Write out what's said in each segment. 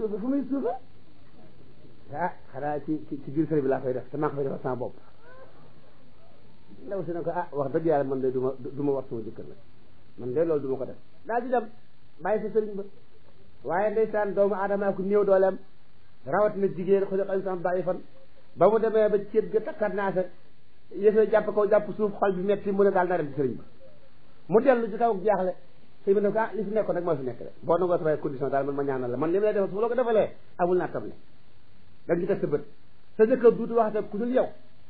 suufe fu muy suufe ah xanaa ci ci ci biir sëriñ bi laa koy def te maa ko fay defal sama bopp ndaw si ne ko ah wax dëgg yàlla man de du ma du ma war sama jëkkër nag man de loolu du ma ko def daal di dem bàyyi sa sëriñ ba waaye ndeysaan doomu aadama ku néew dooleem rawat na jigéen xuliqa insaan daifan ba mu demee ba céet ga takkat naa sa yëfee jàpp kaw jàpp suuf xol bi metti mu ne daal naa dem ci sëriñ ba mu dellu ci taw jaaxle sëñ bi ne ko ah li fi nekkoon nag moo fi nekk rek boo nangoo samay condition daal man ma ñaanal la man li ma lay defal su ma la ko defalee amul naa tam ne dañ ci teg sa bët sa jëkkër duutu waxate ku dul yow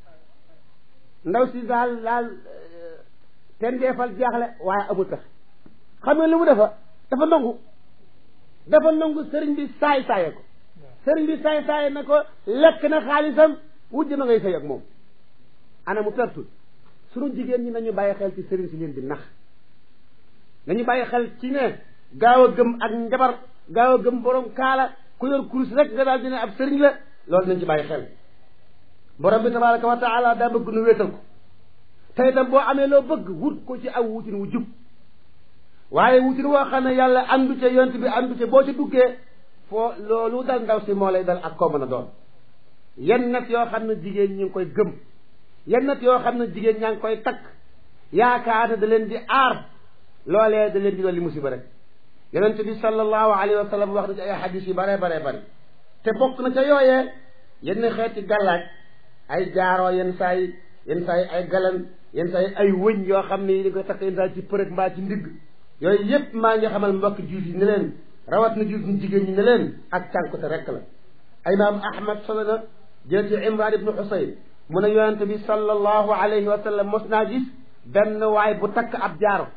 ndaw si daal daal ten deefal jaaxle waaye amul tax xam nga lu mu defa dafa nangu dafa nangu sëriñ bi saay saaye ko sëriñ bi saay saaye na ko lekk na xaalisam wujj ma ngay sëy ak moom ana mu pertul sunu jigéen ñi nañu bàyyi xel ci sëriñ si leen di nax nañu bàyyi xel ci ne gaaw a gëm ak njabar gaaw a gëm borom kaala ku yor kurus rek nga daal dina ab sëriñ la loolu nañ ci bàyyi xel borom bi tabaraka wa taala daa bëgg nu wéetal ko te itam boo amee loo bëgg wut ko ci aw wutin wu jub waaye wutin woo xam ne yàlla andu ca yont bi andu ca boo ca duggee foo loolu dal ndaw si moo lay dal ak koo mën a doon yenn nag yoo xam ne jigéen ñi ngi koy gëm yenn nag yoo xam ne jigéen ñaa ngi koy takk yaakaar ne da leen di aar loolee da leen di dolli musiba rek yonente bi sallallahu alayhi wa sallam wax na ci ay xadis yu bare bare bari te bokk na ca yooyee yenn xeeti gàllaaj ay jaaroo yenn saa yi yenn saa yi ay galan yenn saa yi ay wëñ yoo xam ne yi dañ koy takk yenn saa yi ci përëg mbaa ci ndigg yooyu yépp maa ngi xamal mbokk juut yi ne leen rawat na juut ñu jigéen ñi ne leen ak cànkute rekk la imaam ahmad solo na jël ci imran ibnu xusayn mu ne yonente bi sallallahu alayhi wa sallam mos naa gis benn waay bu takk ab jaaro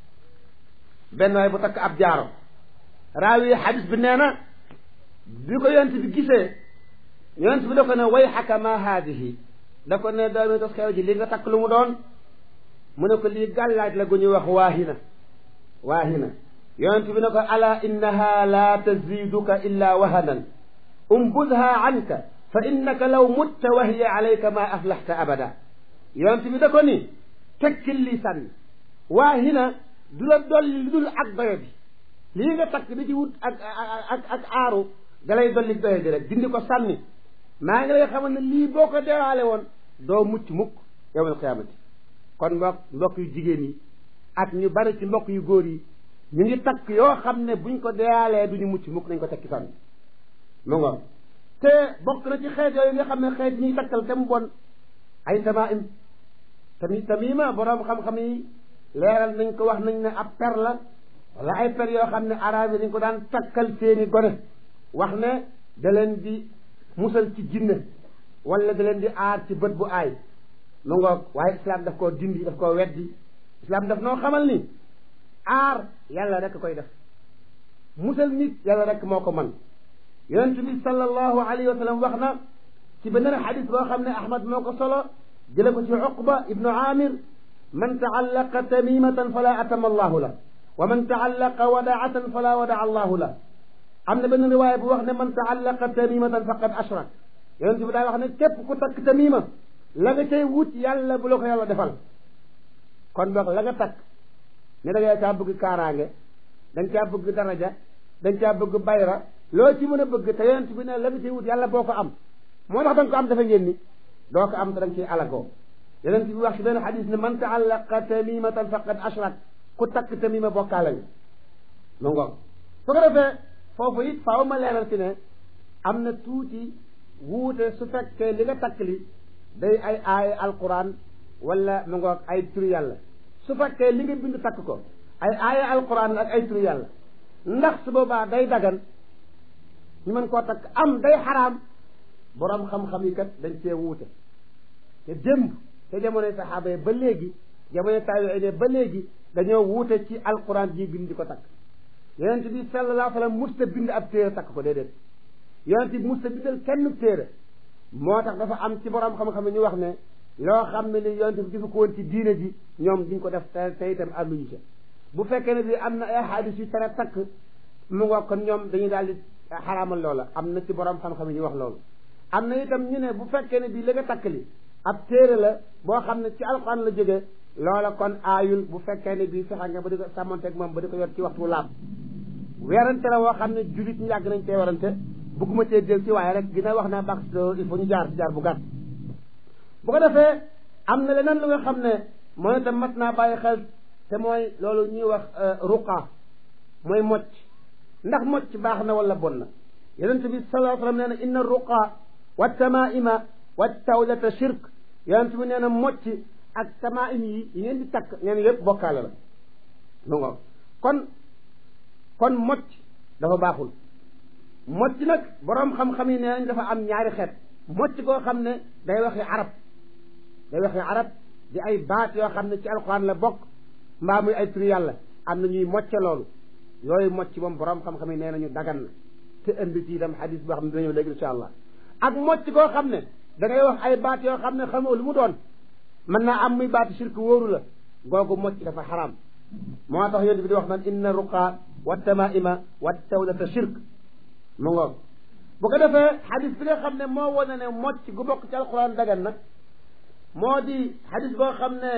benn waay bu takk ab jaaro raawi xadis bi nee na bi ko yonent bi gisee yonent bi da ko ne way xaka ma haadihi da ko ne doomi tos xew ji li nga takk lu mu doon mu ne ko lii gàllaaj la gu ñuy wax waahina waahina yonent bi ne ko ala innaha la taziduka illa wahanan umbudha anka fa innaka law mutta wa hiya alayka ma aflaxta abada yonent bi da ko ni tekkil lii sànni waahina du la dolli lu dul ak doyo bi lii nga takk di ci wut ak ak ak aaru dalay dolli doyo bi rek dindi ko sànni maa ngi lay xamal ne lii boo ko deewaale woon doo mucc mukk yawmal qiyaamati kon mbokk mbokk yu jigéen yi ak ñu bari ci mbokk yu góor yi ñu ngi takk yoo xam ne buñ ko deewaalee duñu mucc mukk nañ ko tekki sànni mu ngoon te bokk na ci xeet yooyu nga xam ne xeet ñuy takkal te mu bon ay tamaim tamit tamima boroom xam-xam yi leeral nañ ko wax nañ ne ab per la wala ay per yoo xam ne arabe yi dañ ko daan takkal seeni gone wax ne da leen di musal ci jinne wala da leen di aar ci bët bu aay mu ngoog waaye islam daf koo dindi daf koo weddi islam daf noo xamal ni aar yàlla rek koy def musal nit yàlla rek moo ko man yonent bi sallallahu alayhi wa sallam wax na ci beneen xadis boo xam ne ahmad moo ko solo jële ko ci uqba ibnu amir man taallaqa tamimatan fala atama allahu la wa man taallaqa wadaatan fala wadaa allahu la am na benn riwaaya bu wax ne man taallaqa tamimatan faqad ashrak yonent bi daa wax ne képp ku takk tamima la nga cay wut yàlla bu la ko yàlla defal kon boog la nga takk ne da nga caa bëgg kaaraange da nga caa bëgg daraja da nga caa bëgg bayra loo ci mën a bëgg te yonent bi ne la nga cay wut yàlla boo ko am moo tax da nga ko am dafa ngeen ni doo ko am te da nga ciy alagoo yonent bi wax ci benn xadis ne man taallaqa tamimatan faqad ashrak ku takk tamima bokkaale nga lu ngoog su ko defee foofu it faaw ma leeral ci ne am na tuuti wuute su fekkee li nga takk li day ay aay alquran wala mu ngoog ay turu yàlla su fekkee li nga bind takk ko ay aaya alquran ak ay turu yàlla ndax su boobaa day dagan ñu mën koo takk am day xaraam boroom xam-xam yi kat dañ cee wuute te démb te jamonoy saxaaba yi ba léegi jamonoy taabiin ba léegi dañoo wuute ci alquran ji bind di ko takk yonent bi sallallahu alayhi wa sallam musta bind ab téere takk ko déedéet yonent bi musta bindal kenn téere moo tax dafa am ci boroom xam-xam yi ñu wax ne loo xam ne li yonent bi dafa ko woon ci diine ji ñoom duñ ko def te te itam ànduñu ca bu fekkee ne bi am na ay xadis yu tere takk mu nga kon ñoom dañuy daal di xaraamal loola am na ci boroom xam-xam yi ñu wax loolu am na itam ñu ne bu fekkee ne bii la nga takk li ab téere la boo xam ne ci alxuraan la jógee loola kon aayul bu fekkee ne bii fexe nga ba di ko sàmmanteeg moom ba di ko yor ci waxtu laab werante la woo xam ne jullit ñu yàgg nañ cee werante bëgguma cee del ci waaye rek dina wax naa baax il faut ñu jaar ci jaar bu gàtt bu ko defee am na leneen lu nga xam ne mooy itam mat naa bàyyi xel te mooy loolu ñuy wax ruqa mooy mocc ndax mocc baax na wala bon na yonent bi sallallahu alayhi wa sallam nee na inna ruqa wa tamaima wa tawlata shirk yonent bi nee na mocc ak tamaim yi yi ngeen di takk nee na yëpp bokkaale la lu nga kon kon mocc dafa baaxul mocc nag boroom xam-xam yi nee nañ dafa am ñaari xeet mocc koo xam ne day waxi arab day waxi arab di ay baat yoo xam ne ci alxuraan la bokk mbaa muy ay turu yàlla am na ñuy mocce loolu yooyu mocc moom boroom xam-xam yi nee nañu dagan na te indi ci itam xadis boo xam ne dina ñëw léegi insha allah ak mocc koo xam ne da ngay wax ay baat yoo xam ne xamoo lu mu doon mën naa am muy baat shirk wóoru la googu mocc dafa xaraam moo tax yonent bi di wax naan inna ruqa wa tamaima wa tawlata shirk mu ngoog bu ko defee xadis bi nga xam ne moo wane ne mocc gu bokk ci alquran dagan na moo di xadis boo xam ne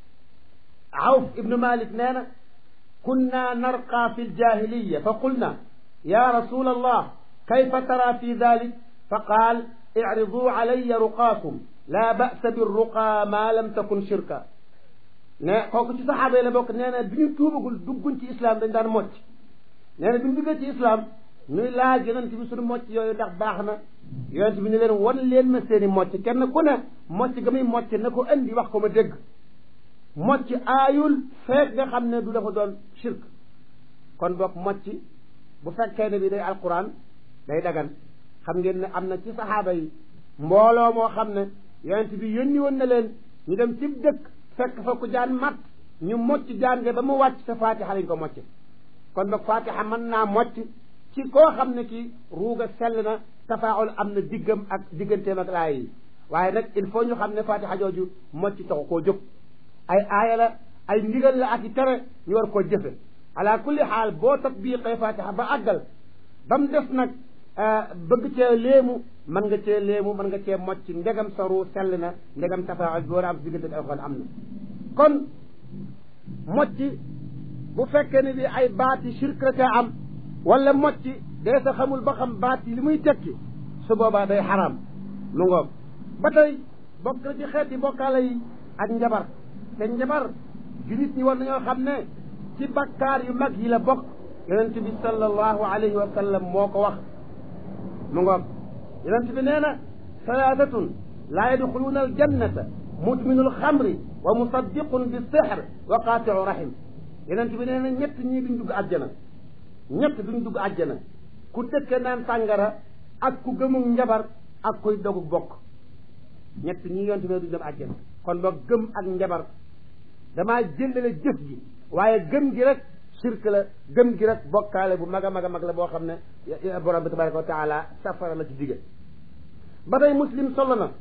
awf ibnu malik nee na kunna narqa fi ljahiliya fa qulna ya rasul allah kayfa tara fi dalik fa qaal iridu alaya ruqaakum la ba'sa birruqa ma lam takun shirka ne kooku ci saxaaba yi la bokk nee na bi ñu tuubagul dugguñ ci islam dañ daan mocc nee na bi ñu duggee ci islam ñuy laaj yonent bi suñu mocc yooyu ndax baax na yonent bi ñu leen wan leen ma seeni mocc kenn ku ne mocc ga muy mocc na ko indi wax ko ma dégg mocc aayul feek nga xam ne du dafa doon shirk kon boog mocc bu fekkee ne bi day alquran day dagan xam ngeen ne am na ci saxaaba yi mbooloo moo xam ne yonent bi yónni woon na leen ñu dem ci dëkk fekk fa ku jaan mat ñu mocc jaan nga ba mu wàcc sa faatixa lañ ko mocc kon boog faatixa mën naa mocc ci koo xam ne kii ruuga sell na tafaawul am na diggam ak digganteem ak laay yi waaye nag il faut ñu xam ne faatixa jooju mocc taxu koo jóg ay aaya la ay ndigal la ak i tere ñu war koo jëfe ala kulli xaal boo tatbiqee faatixa ba àggal ba mu def nag bëgg cee léemu mën nga cee léemu mën nga cee mocc ndegam sa ruu sell na ndegam tafaawul bi war a am diggante ak alxuraan am na kon mocc bu fekkee ne bi ay baati shirk la ca am wala mocc dee sa xamul ba xam baat yi li muy tekki su boobaa day xaraam lu ngoog ba tey bokk na ci xeeti bokkaale yi ak njabar te njabar jullit ñi war nañoo xam ne ci bakkaar yu mag yi la bokk yonent bi sallallahu alayhi wa sallam moo ko wax mu ngoog yonent bi nee na salaatatun laa yadxuluuna aljannata mudminu alxamri wa musaddiqun bi sihr wa qaatiu rahim yonent bi nee na ñett ñii duñ dugg àjjana ñett duñ dugg àjjana ku dëkke naan sàngara ak ku gëmug njabar ak kuy dogu bokk ñett ñii yonent bi duñ dem àjjana kon boog gëm ak njabar damaa jëndale jëf gi waaye gëm gi rek shirk la gëm gi rek bokkaale bu mag a mag a mag la boo xam ne borom bi tabaraka wa taala safara la ci dige ba tey muslim solo na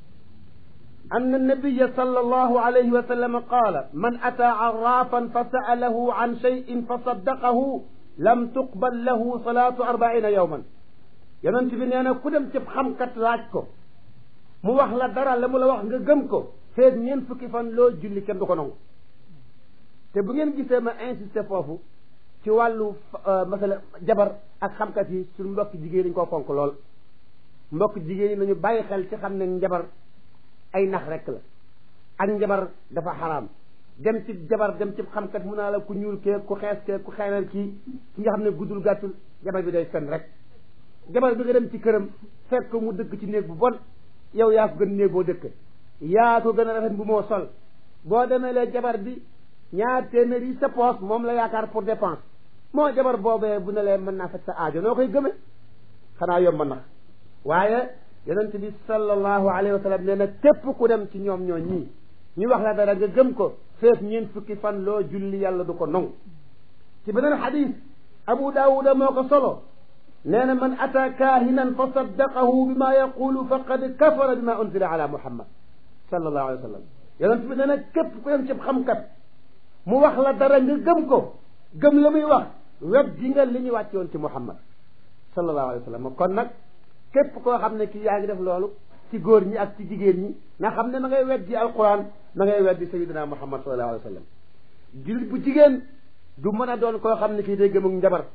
أن النبي صلى الله عليه وسلم قال من أتى عرافا فسأله عن شيء فصدقه لم تقبل له صلاة أربعين يوما yonent bi nee na ku dem ci xamkat laaj ko mu wax la dara la mu la wax nga gëm ko feeg ñeent fukki fan loo julli kenn du ko nangu te bu ngeen gisee ma insister foofu ci wàllu masala jabar ak xamkat yi suñu mbokk jigéen ñi koo fonk lool mbokk jigéen ñi nañu bàyyi xel ci xam ne njabar ay nax rek la ak njabar dafa xaraam dem ci jabar dem ci xamkat mun naa la ku ñuul kee ku xees kee ku xeeral kii ki nga xam ne guddul gàttul jabar bi day fen rek jabar bi nga dem ci këram fekk ko mu dëkk ci néeg bu bon yow yaa ko gën néeg boo dëkk yaa ko gën a rafet bu moo sol boo demee lee jabar bi ñaar téeméer yi sa poos moom la yaakaar pour dépense moo jabar boobee bu ne lee mën naa faj sa aajo noo koy gëme xanaa yomb nax waaye yonent bi sallallahu alayhi wa sallam nee na képp ku dem ci ñoom ñoo ñii ñu wax la dara nga gëm ko feet ñeent fukki fan loo julli yàlla du ko nong ci beneen xadis abu daawuda moo ko solo nee na man ata kaahinan fa saddaqahu bima yaqulu faqad kafara bima unzila ala muhammad sallallahu alayhi wa sallam yonent bi nee na képp ku dem ci xamkat mu wax la dara nga gëm ko gëm la muy wax wet di nga li ñu wàcce woon ci muhammad sallallahu alayhi wa sallam kon nag képp koo xam ne kii yaa ngi def loolu ci góor ñi ak ci jigéen ñi nga xam ne ma ngay weddi alquran ma ngay weddi sayyidina muhammad sallallahu alayhi wa sallam jullit bu jigéen du mën a doon koo xam ne kii day gëm ak njabar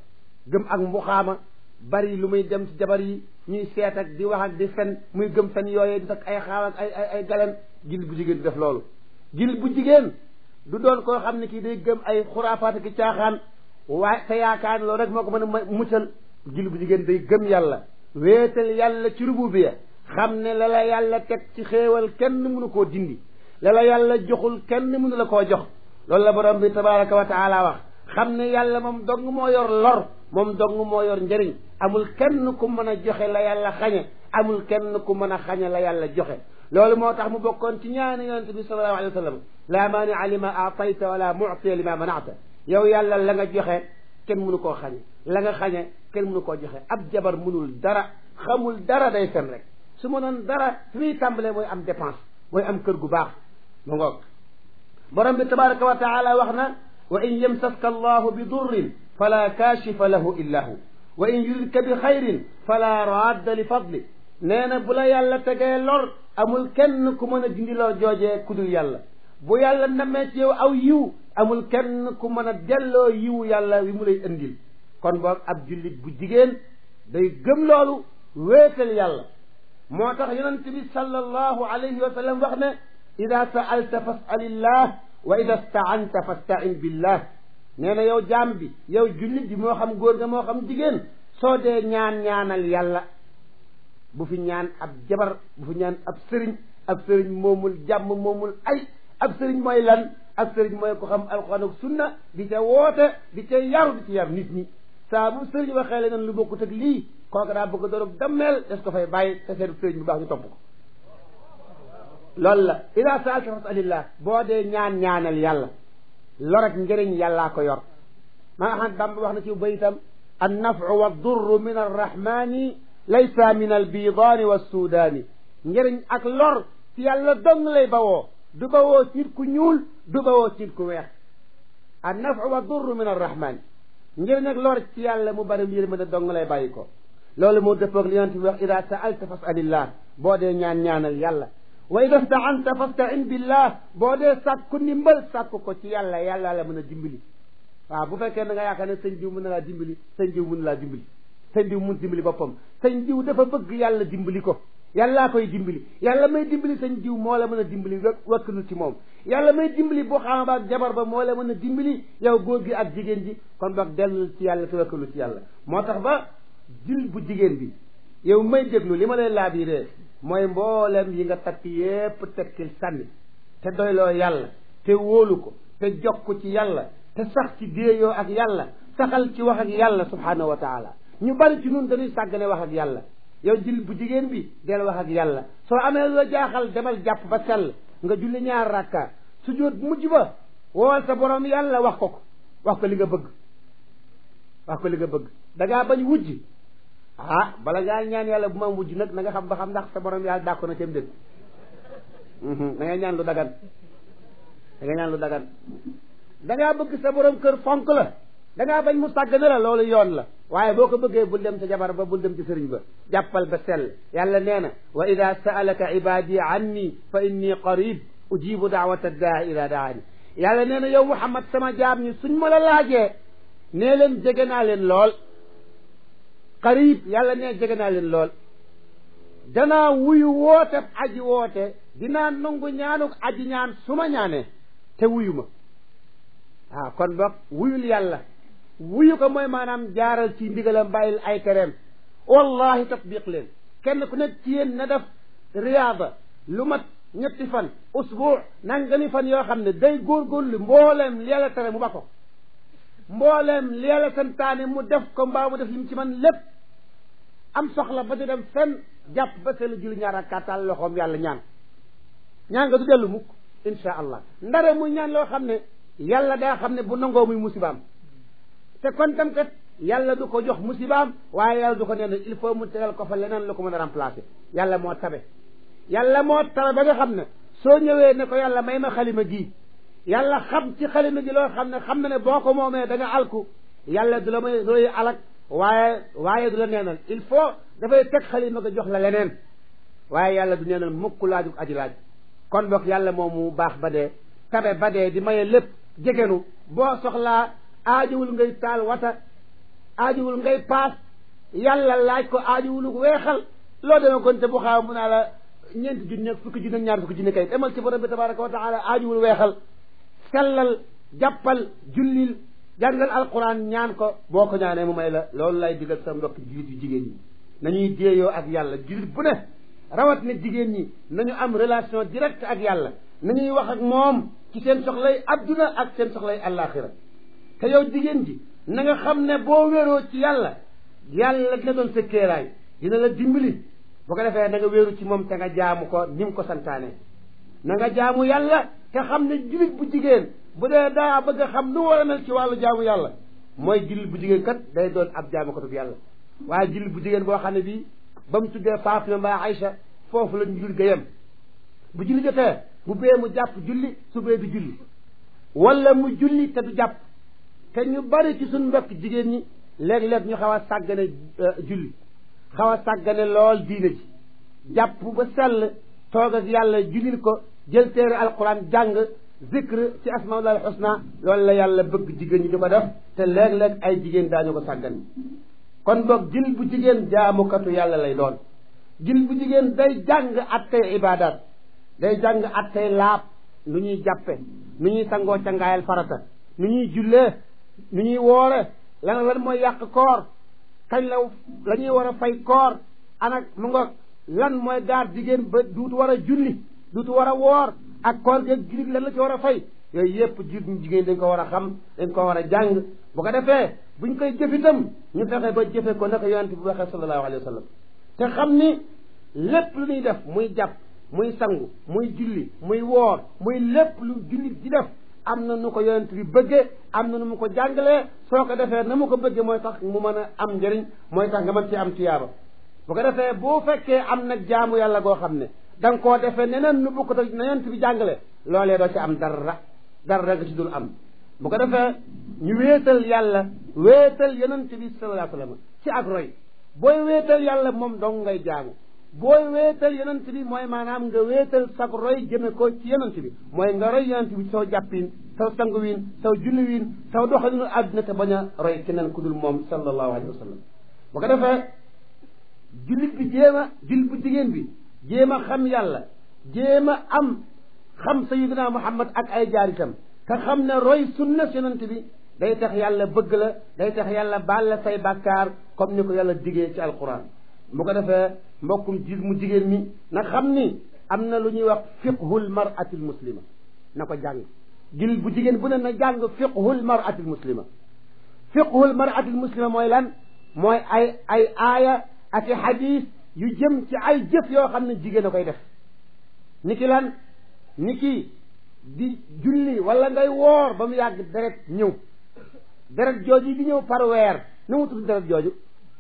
gëm ak mbuxaama bari lu muy dem ci jabar yi ñuy seet ak di wax ak di fen muy gëm fen yooyee di takk ay xaaw ak ay ay ay galen jullit bu jigéen di def loolu jullit bu jigéen du doon koo xam ne kii day gëm ay xuraafaat ki caaxaan waaye te yaakaar loolu rek moo ko mën a muccal jullit bu jigéen day gëm yàlla wéetal yàlla ci rububiya xam ne la la yàlla teg ci xéewal kenn mënu koo dindi la la yàlla joxul kenn mënu la koo jox loolu la borom bi tabaraka wa taala wax xam ne yàlla moom dong moo yor lor moom dong moo yor njëriñ amul kenn ku mën a joxe la yàlla xañe amul kenn ku mën a xañe la yàlla joxe loolu moo tax mu bokkoon ci ñaani yonente bi sallallahu alayhi wa sallam laa maania lima aatayta wala mu'tiya lima manata yow yàlla la nga joxe kenn mënu koo xañe la nga xañe kenn mënu koo joxe ab jabar mënul dara xamul dara day fen rek su mënoon dara fi muy tàmbalee mooy am dépense mooy am kër gu baax mu ngoog borom bi tabaraka wa taala wax na wa in yamsaska allahu bi durrin fala kaashifa lahu illa hu wa in yuridka bi xayrin fala radda li fadli nee na bu la yàlla tegee lor amul kenn ku mën a dindi lor joojee ku dul yàlla bu yàlla namee ci yow aw yiw amul kenn ku mën a delloo yiwu yàlla wi mu lay indil kon boog ab jullit bu jigéen day gëm loolu wéetal yàlla moo tax yonent bi sallallahu alayhi wa sallam wax ne ida saalta fasalillah wa ida staanta fastain billah nee na yow jaam bi yow jullit bi moo xam góor nga moo xam jigéen soo dee ñaan ñaanal yàlla bu fi ñaan ab jabar bu fi ñaan ab sëriñ ab sëriñ moomul jàmm moomul ay ab sëriñ mooy lan ab sëriñ mooy ko xam alxuraan ak sunna di ca woote di ca yaru di ca yar nit ñi saa bu sëriñ waxee leneen lu bokkut ak lii kooku daa bëgg dorog dammeel des ko fay bàyyi te seen sëriñ bu baax ñu topp ko loolu la ida saalta fasalillah boo dee ñaan ñaanal yàlla lor ak njëriñ yàllaa ko yor maa Ahmad Bamba wax na ci bayitam an nafu wa durru min arrahmani laysa min albidaani wa suudaani njëriñ ak lor ci yàlla dong lay bawoo du bawoo ci nit ku ñuul du bawoo ci nit ku weex an nafu wa durru min arrahmani njëriñ ak lor ci yàlla mu bari yërmande dong lay bàyyi ko loolu moo dëppoog li yonent bi wax ida saalta fasalillah boo dee ñaan ñaanal yàlla wa ida staanta fastain billah boo dee sàkku ndimbal sàkku ko ci yàlla yàlla la mën a dimbali waaw bu fekkee da nga yaakaar ne sëñ diw mën na laa dimbali sëñ diw mën laa dimbali sëñ diw mun dimbali boppam sëñ diw dafa bëgg yàlla dimbali ko yàllaa koy dimbali yàlla may dimbali sëñ diw moo la mën a dimbali wakkilu ci moom yàlla may dimbali boo xam ba ak jabar ba moo la mën a dimbali yow góor gi ak jigéen ji kon boog dellu ci yàlla te wakkilu ci yàlla moo tax ba jul bu jigéen bi yow may déglu li ma lay laabiree mooy mboolem yi nga takk yépp tekkil sànni te doyloo yàlla te wóolu ko te jokk ci yàlla te sax ci déeyoo ak yàlla saxal ci wax ak yàlla subhaanahu wa taala ñu bari ci nun dañuy sàggane wax ak yàlla yow jil bu jigéen bi del wax ak yàlla soo amee la jaaxal demal jàpp ba sell nga julli ñaar rakka su jóot mujj ba wool sa borom yàlla wax ko ko wax ko li nga bëgg wax ko li nga bëgg da ngaa bañ wujj ah bala ngaa ñaan yàlla bu ma am wujj nag na nga xam ba xam ndax sa borom yàlla dàkko na cam dégg da ngay ñaan lu dagan da ngay ñaan lu dagan da ngaa bëgg sa borom kër fonk la da ngaa bañ mu sàggane la loolu yoon la waaye boo ko bëggee bul dem ca jabar ba bul dem ci sëriñ ba jàppal ba sell yàlla nee na wa ida saalaka ibadi anni fa inni qarib ujibu daawata daa ida daani yàlla nee na yow muhammad sama jaam ñi suñ ma la laajee nee leen jege naa leen lool qarib yàlla nee jege naa leen lool danaa wuyu woote aji woote dinaa nangu ñaanuk aji ñaan su ma ñaanee te wuyu ma waaw kon boog wuyul yàlla wuyu ko mooy maanaam jaaral ci ndigalam bàyyil ay tereem wallahi tatbiq leen kenn ku nekk ci yéen na def riyaada lu mat ñetti fan usbuu nangami fan yoo xam ne day góorgóorlu mbooleem li yàlla tere mu ba ko mbooleem li yàlla santaane mu def ko mbaa mu def lim ci man lépp am soxla ba di dem fenn jàpp ba seen julli ñaar ak kàttal loxoom yàlla ñaan ñaan nga du dellu mukk insha allah ndare muy ñaan loo xam ne yàlla daa xam ne bu nangoo muy musibaam te kon tam kat yàlla du ko jox musibaam waaye yàlla du ko nee il faut mu tegal ko fa leneen lu ko mën a remplacer yàlla moo tabe yàlla moo tabe ba nga xam ne soo ñëwee ne ko yàlla may ma xalima gii yàlla xam ci xalima gi loo xam ne xam na ne boo ko moomee da nga alku yàlla du la may du lay alak waaye waaye du la neenal il faut dafay teg xalima ga jox la leneen waaye yàlla du neenal mukk laaju aji laaj kon boog yàlla moom mu baax ba dee tabe ba dee di maye lépp jegenu boo soxlaa aajowul ngay taal wata aajuwul ngay paas yàlla laaj ko aajuwul weexal loo demee kon te bu xaaw mu naa la ñeenti junni ak fukki junni ak ñaar fukki junni kay demal ci borom bi tabaraka wa taala aajuwul weexal sellal jàppal jullil jàngal alquran ñaan ko boo ko ñaanee mu may la loolu lay digal sa mbokk jullit yu jigéen ñi nañuy déeyoo ak yàlla jullit bu ne rawat na jigéen ñi nañu am relation directe ak yàlla nañuy wax ak moom ci seen soxlay adduna ak seen soxlay àllaaxira te yow jigéen ji na nga xam ne boo wéeroo ci yàlla yàlla dina doon sa kéeraay dina la dimbali bu ko defee na nga wéeru ci moom te nga jaamu ko ni mu ko santaane na nga jaamu yàlla te xam ne jullit bu jigéen bu dee daa bëgg a xam nu war a mel ci wàllu jaamu yàlla mooy jullit bu jigéen kat day doon ab jaamu ko yàlla waaye jullit bu jigéen boo xam ne bii ba mu tuddee Fatima mbaa Aïcha foofu la ñu julli ga yem bu julli jotee bu bee mu jàpp julli su bee du julli wala mu julli te du jàpp te ñu bari ci suñ mbokk jigéen ñi léeg-léeg ñu xaw a sàggane julli xaw a sàggane lool diine ji jàpp ba sell toog ak yàlla jullil ko jël téere alquran jàng zikr ci asmaullah alxusna loolu la yàlla bëgg jigéen ñi di ko def te léeg-léeg ay jigéen daañu ko sàggane kon boog jil bu jigéen jaamukatu yàlla lay doon jil bu jigéen day jàng attey ibadat day jàng attey laab nu ñuy jàppe nu ñuy sangoo cangaayal farata nu ñuy jullee nu ñuy woore lan lan mooy yàq koor kañ la la ñuy war a fay koor anak mu ngoog lan mooy gaar jigéen ba duutu war a julli duutu war a woor ak koor geeg jullit lan la ci war a fay yooyu yépp jur ñu jigéen dañ ko war a xam dañ ko war a jàng bu ko defee buñ koy jëf itam ñu fexe ba jëfe ko naka yonente bi waxee sallallahu alayhi wa sallam te xam ni lépp lu ñuy def muy jàpp muy sangu muy julli muy woor muy lépp lu jullit di def am na nu ko yonent bi bëggee am na nu mu ko jàngalee soo ko defee na mu ko bëggee mooy tax mu mën a am njëriñ mooy tax nga mën ci am tuyaaba bu ko defee boo fekkee am nag jaamu yàlla goo xam ne da nga koo defee neneen nu bukk na yonent bi jàngale loolee doo ci am dara dara nga ci dul am bu ko defee ñu wéetal yàlla wéetal yonent bi sallallahu alayhi wa sallam ci ak roy booy wéetal yàlla moom dong ngay jaamu booy wéetal yonent bi mooy maanaam nga wéetal sag roy jëme ko ci yonent bi mooy nga roy yonent bi saw jàppin saw sanguwin saw julliwin saw doxalinu àdduna te bañ a roy keneen ku dul moom sallallahu alayhi wa sallam bu ko defee jullit bi jéem a jullit bu jigéen bi jéem a xam yàlla jéem a am xam sayyidina muhammad ak ay jaaritam te xam ne roy sunna yonent bi day tax yàlla bëgg la day tax yàlla baal la say bàkkaar comme ni ko yàlla digee ci alquran bu ko defee mbokkum gis mu jigéen mi na xam ni am na lu ñuy wax fiqhul maratil muslima na ko jàng jil bu jigéen bu ne na jàng fiqhul maratil muslima fiqhul maratil muslima mooy lan mooy ay ay aaya ak i xadis yu jëm ci ay jëf yoo xam ne jigéen a koy def ni ki lan ni ki di julli wala ngay woor ba mu yàgg deret ñëw deret jooju di ñëw par weer nu mu tudd deret jooju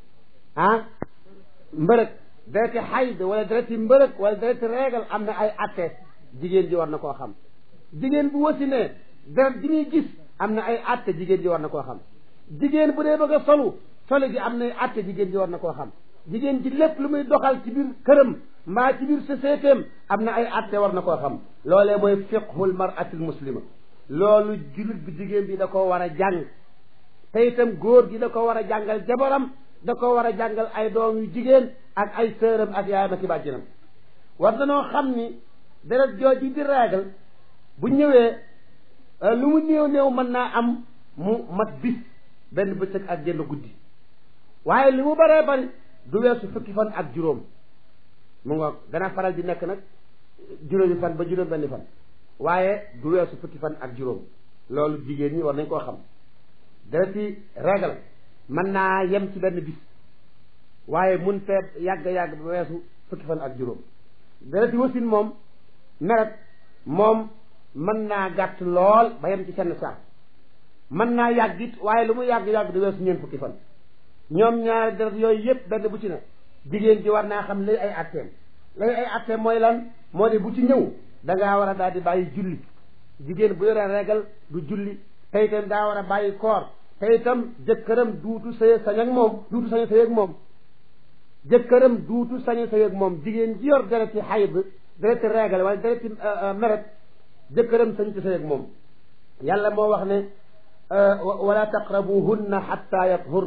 ah mbërëg dereti xayd wala dereti mbërëg wala dereti reegal am na ay atte jigéen ji war na koo xam jigéen bu wasinee deret ji muy gis am na ay atte jigéen ji war na koo xam jigéen bu dee bëgg a solu solu ji am na ay atte jigéen ji war na koo xam jigéen ji lépp lu muy doxal ci biir këram mbaa ci biir sociétéem am na ay atte war na koo xam loolee mooy fiqhul maratil muslima loolu jullit bi jigéen bi da ko war a jàng te itam góor gi da ko war a jàngal jabaram da ko war a jàngal ay doom yu jigéen ak ay sëram ak yaayam ak i bàjjanam war danoo xam ni deret jooji di règle bu ñëwee lu mu néew néew mën naa am mu mat bis benn bëccëg ak genn guddi waaye li mu baree bari du weesu fukki fan ak juróom mu nga dana faral di nekk nag juróomi fan ba juróom benn fan waaye du weesu fukki fan ak juróom loolu jigéen ñi war nañ koo xam dereti règle mën naa yem ci benn bis waaye mun fee yàgg-yàgg ba weesu fukki fan ak juróom dereti wasin moom meret moom mën naa gàtt lool ba yem ci senn saak mën naa yàgg it waaye lu mu yàgg-yàgg du weesu ñeent fukki fan ñoom ñaari deret yooyu yépp benn bu ci ne jigéen ji war naa xam lay ay atteem lay ay atteem mooy lan moo di bu ci ñëw dangaa war a daal di bàyyi julli jigéen bu yore regal du julli te itam daa war a bàyyi koor te itam jëkkëram duutu sëy sañ ak moom duutu sañ sëy ak moom jëkkëram duutu sañ sëy ak moom jigéen ji yor dereti xayd dereti regal wala dereti meret jëkkëram sañ ci sëy ak moom yàlla moo wax ne wala taqrabuhunna xatta yathurna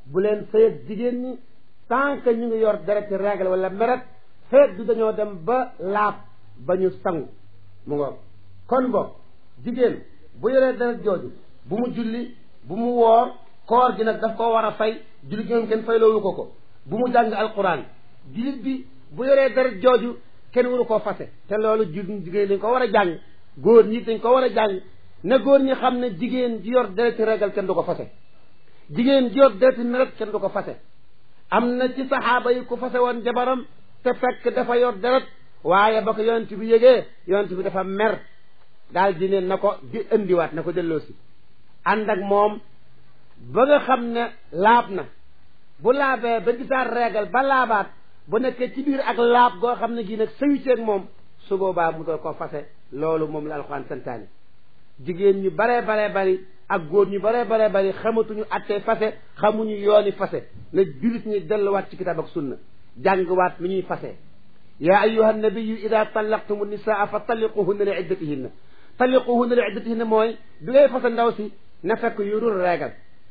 bu leen sëyeg jigéen ñi tant que ñu ngi yor deret ci règle wala meret feet du dañoo dem ba laab ba ñu sangu mu nga kon boog jigéen bu yoree deret jooju bu mu julli bu mu woor koor gi nag daf ko war a fay julli gi moom kenn fay loolu ko ko bu mu jàng alquran jullit bi bu yoree deret jooju kenn waru koo fase te loolu jigéen dañ ko war a jàng góor ñi dañ ko war a jàng ne góor ñi xam ne jigéen ji yor dereti regal kenn du ko fase jigéen ji yor dereti meret kenn du ko fase am na ci saxaaba yi ku fase woon jabaram te fekk dafa yor deret waaye ba ko yonent bi yëgee yonent bi dafa mer daal di ne na ko di indiwaat na ko delloosi ànd ak moom ba nga xam ne laab na bu laabee ba gisaat regal ba laabaat bu nekkee ci biir ak laab goo xam ne gii nag sëyu ceeg moom su boobaa mu doon ko fase loolu moom la alxuraan santaane jigéen ñu baree baree bari ak góor ñu baree baree bari xamatuñu attee fase xamuñu yooni fase na jullit ñi delluwaat ci kitaab ak sunna jàngwaat lu ñuy fase yaa ayuha nabiyu ida tallaqtumu nisaa fa talliquhunna li iddatihinna talliquhunna li iddatihinna mooy bi ngay fase ndaw si na fekk yurul reegal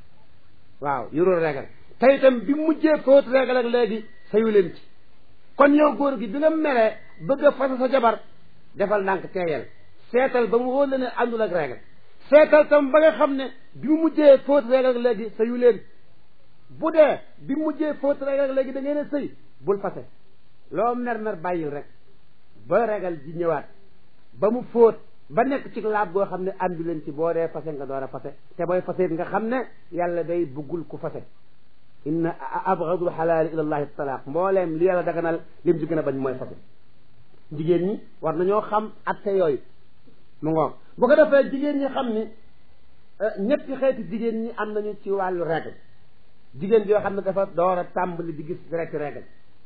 waaw yurul reegal te itam bi mujjee fóot reegal ak léegi sayu leen ci kon yow góor gi bi nga meree bëgg a fase sa jabar defal ndànk teeyal seetal ba mu wóor la ne àndul ak reegal seetal tam ba nga xam ne bi mu mujjee fóot reegal ak léegi sayu leen bu dee bi mu mujjee fóot reegal ak léegi da ngeen a sëy bul fase loo mer mer bàyyil rek ba reegal ji ñëwaat ba mu fóot ba nekk ci laab goo xam ne àndu leen ci boo dee fase nga door a fase te booy fase nga xam ne yàlla day buggul ku fase inna abgadul xalaali ila llahi talaaq mbooleem li yàlla daganal lim ci gën a bañ mooy fase jigéen ñi war nañoo xam atte yooyu mu ngoog bu ko defee jigéen ñi xam ni ñetti xeeti jigéen ñi am nañu ci wàllu règle jigéen joo xam ne dafa door a tàmbali di gis direct règle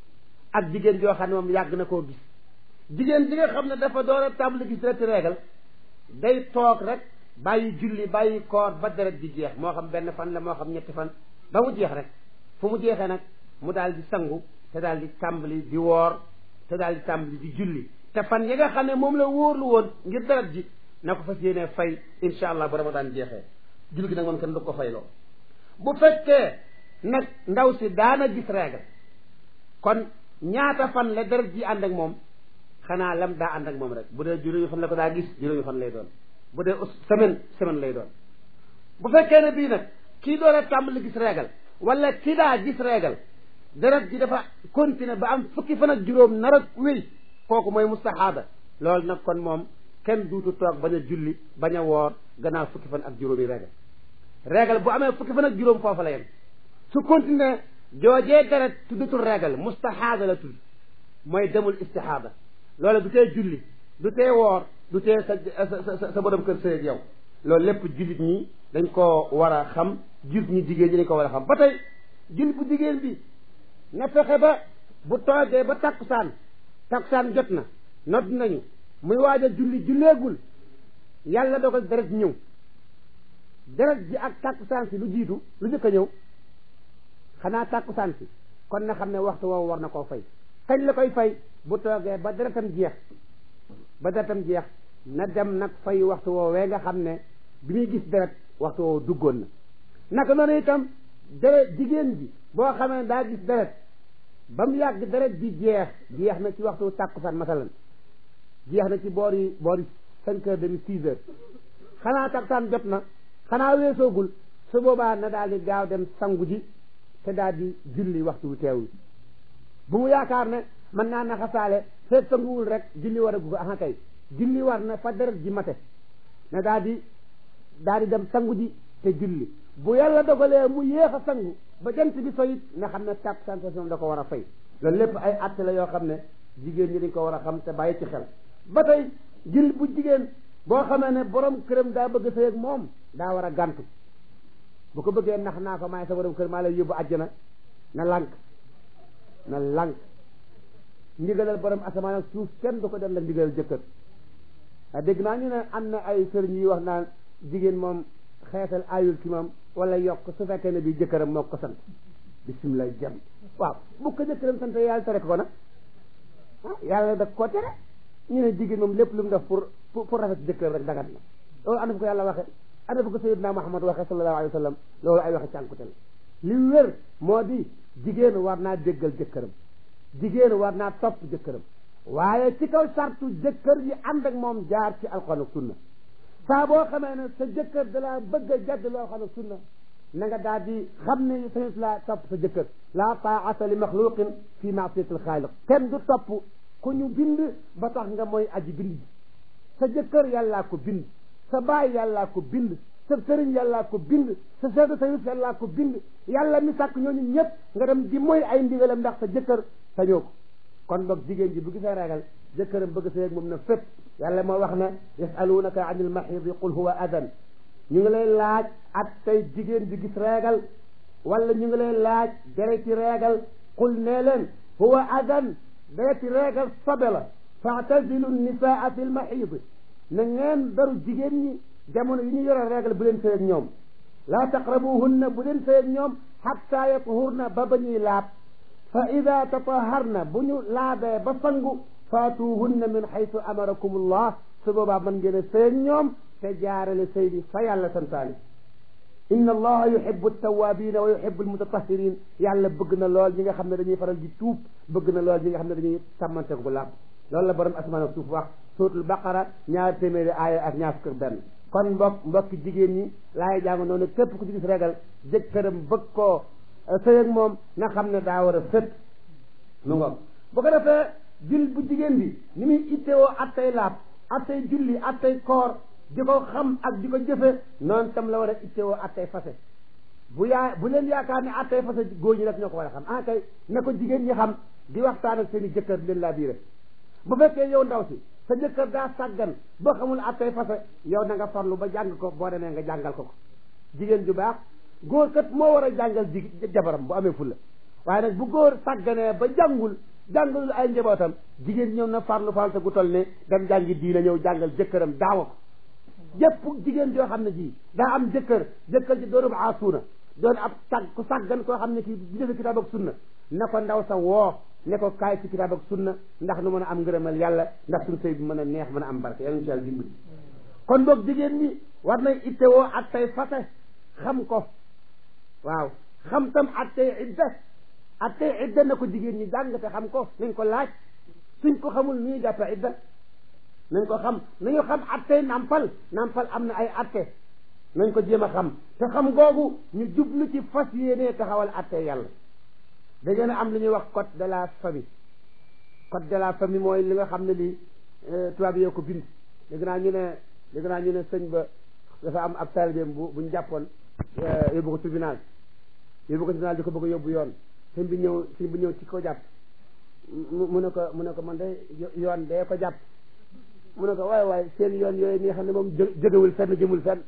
ak jigéen joo xam ne moom yàgg na koo gis jigéen ji nga xam ne dafa door a tàmbali gis direct règle day toog rek bàyyi julli bàyyi koor ba deret di jeex moo xam benn fan la moo xam ñetti fan ba mu jeex rek fu mu jeexee nag mu daal di sangu te daal di tàmbali di woor te daal di tàmbali di julli te fan yi nga xam ne moom la wóorlu woon ngir deret ji na ko fas yéenee fay insha allah bu ramadan jeexee julli gi nag moom kenn du ko fay loo bu fekkee nag ndaw si daana gis règle kon ñaata fan la deret ji ànd ak moom xanaa lam daa ànd ak moom rek bu dee juróomi fan la ko daa gis juróomi fan lay doon bu dee semaine semaine lay doon bu fekkee ne bii nag kii door a tàmbali gis règle wala kii daa gis règle deret ji dafa continuer ba am fukki fan ak juróom nar a wéy kooku mooy mustahaada loolu nag kon moom kenn duutu toog bañ a julli bañ a woor gannaaw fukki fan ak juróomi règle règle bu amee fukki fan ak juróom foofu la yem su continuer joojee deret tuddatul règle mustahaada la tudd mooy demul istihaada loolu du tee julli du tee woor du tee sa sa sa borom kër sëy ak yow loolu lépp jullit ñi dañ ko war a xam jullit ñi jigéen ñi dañ ko war a xam ba tey jullit bu jigéen bi na fexe ba bu toogee ba takkusaan takkusaan jot na nodd nañu muy waaj a julli julleegul yàlla dogal deret ñëw deret ji ak takkusaan si lu jiitu lu njëkk a ñëw xanaa takkusaan si kon na xam ne waxtu woowu war na koo fay kañ la koy fay bu toogee ba deretam jeex ba deretam jeex na dem nag fay waxtu woowee nga xam ne bi muy gis deret waxtu woowu duggoon na naka noonu itam deret jigéen ji boo xamee daa gis deret ba mu yàgg deret ji jeex jeex na ci waxtu tàkkusaan masalan jeex na ci boori boori cinq heures demi six heures xanaa tàkkusaan jot na xanaa weesoogul su boobaa na daal di gaaw dem sangu ji te daal di julli waxtu wu teew bu mu yaakaar ne mën naa naxasaale feet sanguwul rek julli war a gu ko aha kay julli war na fa deret ji mate ne daal di daal di dem sangu ji te julli bu yàlla dogalee mu yéex a sangu ba jant bi soyit nga xam ne tàpp sensation da ko war a fay loolu lépp ay atte la yoo xam ne jigéen ñi dañ ko war a xam te bàyyi ci xel ba tey jil bu jigéen boo xamee ne borom këram daa bëgg sëy ak moom daa war a gàntu bu ko bëggee nax naa ko maay sa borom kër maa lay yóbbu àjjana na lànk na lànk ndigalal borom asamaan ak suuf kenn du ko dem la ndigalal jëkkër a dégg naa ñu ne am na ay sëriñ yi wax naan jigéen moom xeetal ayul ci moom wala yokk su fekkee ne bi jëkkëram moo ko sant bisimilah jam waaw bu ko jëkkëram sant yàlla tere ko nag ah yàlla da koo tere ñu ne jigéen moom lépp lu mu def pour pour rafet jëkkër rek dagat na loolu ana fu ko yàlla waxe ana fu ko sayyidna Muhammad waxe sallallahu alayhi wa sallam loolu ay waxe cànkute la li wér moo di jigéen war naa déggal jëkkëram jigéen war naa topp jëkkëram waaye ci kaw sartu jëkkër yi ànd ak moom jaar ci alxuraan ak sunna saa boo xamee ne sa jëkkër dalaa bëgg a jadd loo xam ne sunna na nga daal di xam ne sañut laa topp sa jëkkër laa taata li maxluqin fi maasiyati alxaaliq kenn du topp ku ñu bind ba tax nga mooy aji bind ji sa jëkkër yàllaa ko bind sa baay yàllaa ko bind sa sëriñ yàllaa ko bind sa chef de service yàllaa ko bind yàlla mi sàkk ñooñu ñëpp nga dem di mooy ay ndigalam ndax sa jëkkër sañoo ko kon boog jigéen ji bu gisee ragal jëkkëram bëgg sa yeg moom na fépp yàlla moo wax ne yasalunaka an il mahidi qul huwa adan ñu ngi lay laaj ak tey jigéen ji gis reegal wala ñu ngi lay laaj dereti reegal qul nee leen huwa adan dereti reegal sobe la faatazilu nisaa fi lmahidi na ngeen beru jigéen ñi jamono yi ñu yore reegal bu leen sëy ak ñoom laa taqrabuhunna bu leen sëy ak ñoom xatta yatuhurna ba ba ñuy laab fa ida tataharna bu ñu laabee ba sangu faatuhunna min xaytu amarakum allah su boobaa mën ngeen a sëy ak ñoom te jaarale sëy bi fa yàlla santaane inna allaha yuhibbu tawabina wa yuhibbu almutatahirin yàlla bëgg na lool ñi nga xam ne dañuy faral di tuub bëgg na lool ñi nga xam ne dañuy sàmmante bu laab loolu la borom asmaan ak suuf wax suuratul baqara ñaar téeméeri aaya ak ñaar fukk benn kon mbokk mbokki jigéen ñi laay jàng noonu képp ku ci gis regal jëkkëram bëgg koo sëy ak moom na xam ne daa war a sët mu ngoog bu ko defee jul bu jigéen bi ni muy ittewoo attay laab attay julli attay koor di ko xam ak di ko jëfe noonu tam la war a ittewoo attay fase bu yaa bu leen yaakaar ne attay fase góor ñi rek ñoo ko war a xam ah kay na ko jigéen ñi xam di waxtaan ak seen i jëkkër di leen laa biire bu fekkee yow ndaw si sa jëkkër daa sàggan ba xamul attay fase yow na nga farlu ba jàng ko boo demee nga jàngal ko ko jigéen ju baax góor kat moo war a jàngal ji jabaram bu amee fulla waaye nag bu góor sàgganee ba jàngul jàngalul ay njabootam jigéen ñëw na farlu farlu gu toll ne dem jàngi diina ñëw jàngal jëkkëram daawa ko jëpp jigéen joo xam ne ji daa am jëkkër jëkkër ji doonub aasuuna doon ab sag ku sàggan koo xam ne kii di defe kitaab ak sunna na ko ndaw sa woo ne ko kaay ci kitaab ak sunna ndax nu mën a am ngërëmal yàlla ndax suñu sëy bi mën a neex mën a am barke yàlla insha Allah dimbali kon boog jigéen ñi war nay ittewoo ak tay fase xam ko waaw xam tam ak tay idda ak tay idda na ko jigéen ñi jàng te xam ko nañ ko laaj suñ ko xamul nu ñuy jàppe idda nañ ko xam nañu xam atte nampal nampal am na ay atte nañ ko jéem a xam te xam googu ñu jublu ci fas yéenee taxawal atte yàlla da ngeen a am lu ñuy wax code de la famille code de la famille mooy li nga xam ne lii tubaab yoo ko bind dégg naa ñu ne dégg naa ñu ne sëñ ba dafa am ab taalibeem bu buñ jàppoon yóbbu ko tribunal yóbbu ko tribunal di ko bëgg a yóbbu yoon sëñ bi ñëw sëñ bi ñëw ci ko jàpp mu ne ko mu ne ko man de yoon dee ko jàpp mu ne ko waaye waaye seen yoon yooyu nga xam ne moom jógewul fenn jëmul fenn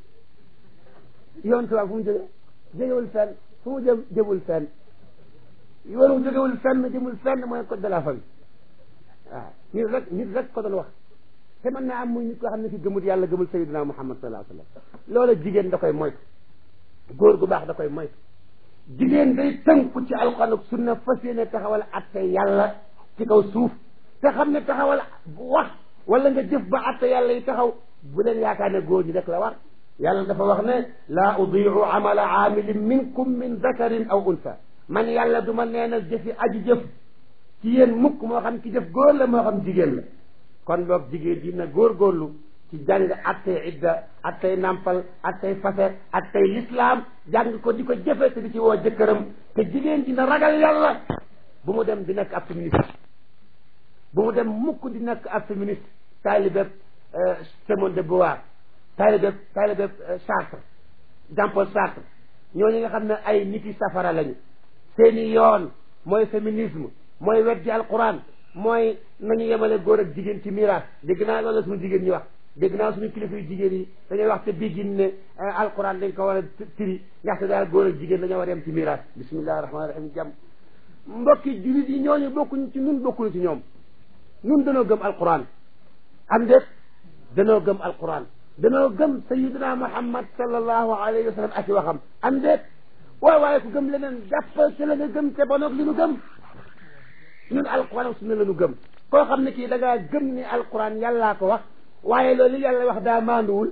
yoon tubaab fu mu jóge jógewul fenn fu mu jëm jëmul fenn yoonu jógewul fenn jëmul fenn mooy code de la famille waaw nit rek nit rek ko doon wax te mën naa am muy nit koo xam ne ki gëmul yàlla gëmul sayyidina muhammad sallallahu alayhi wa sallam loola jigéen da koy moytu góor gu baax da koy moytu jigéen day tënku ci alxuraan ak sunna fas yéene taxawal atte yàlla ci kaw suuf te xam ne taxawal wax wala nga jëf ba atte yàlla yi taxaw bu leen yaakaar ne góor ñi rek la war yàlla dafa wax ne laa udiu amala aamilin minkum min dakarin aw unsa man yàlla du ma nee na jëfi aji jëf ci yéen mukk moo xam ki jëf góor la moo xam jigéen la kon boog jigéen dina góorgóorlu ci jàng attey idda attey nampal attey fase attey lislaam jàng ko di ko jëfe te di ci woo jëkkëram te jigéen dina ragal yàlla bu mu dem di nekk ab féministe bu mu dem mukk di nekk ab féministe taalibeb Simone de Beauvoir taalibeb taalibeb Sartre Jean Paul Sartre ñooñu nga xam ne ay nit yi safara lañu seeni yoon mooy féminisme mooy weddi alquran mooy nañu yemale góor ak jigéen ci miraas dégg naa loolu la suñu jigéen ñi wax dégg naa suñu kilifa yu jigéen yi dañuy wax te biggin ne alquran dañ ko war a tiri ndaxte daal góor ak jigéen dañoo war a yem ci miraas bismillahi rahmaani rahim jàmm mbokki julit yi ñooñu bokkuñ ci ñun bokkuñu ci ñoom ñun danoo gëm alquran am déet danoo gëm alquran danoo gëm sayidina muhammad sallallahu alayhi wa sallam ak i waxam am déet waaye waaye ku gëm leneen jàppal ci la nga gëm te bonoog li nu gëm ñun alquran ak sunna la ñu gëm koo xam ne kii da ngaa gëm ni alquran yàllaa ko wax waaye loolu yàlla wax daa maanduwul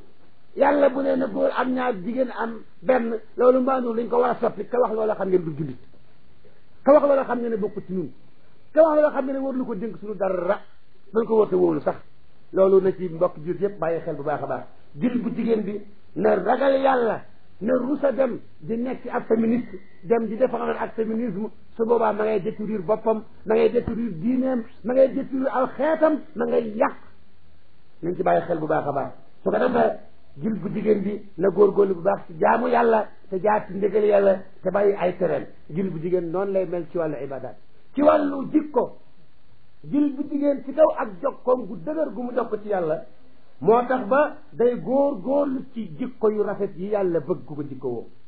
yàlla bu nee na góor am ñaar jigéen am benn loolu maanaam lañ ko war a soppi ka wax loola xam ngeen du jullit ka wax loola xam ngeen ne bokku ci ñun ka wax loola xam ngeen ne war lu ko dénk suñu dara dañ ko woote wóolu sax loolu na ci mbokk jullit yëpp bàyyi xel bu baax a baax jullit bu jigéen bi na ragal yàlla na rusa dem di nekk ak féministe dem di défendre ak féminisme su boobaa ma ngay détruire boppam ma ngay détruire diineem ma ngay détruire aw xeetam ma ngay yàq nañ ci bàyyi xel bu baax a baax su ko defee jil bu jigéen bi na góorgóorlu bu baax ci jaamu yàlla te jaar ci ndégal yàlla te bàyyi ay tereen jil bu jigéen noonu lay mel ci wàllu ibadat ci wàllu jikko jil bu jigéen ci kaw ak jokkoom gu dëgër gu mu jokk ci yàlla moo tax ba day góor góorlu ci jikko yu rafet yi yàlla bëgg ku ko jikko woo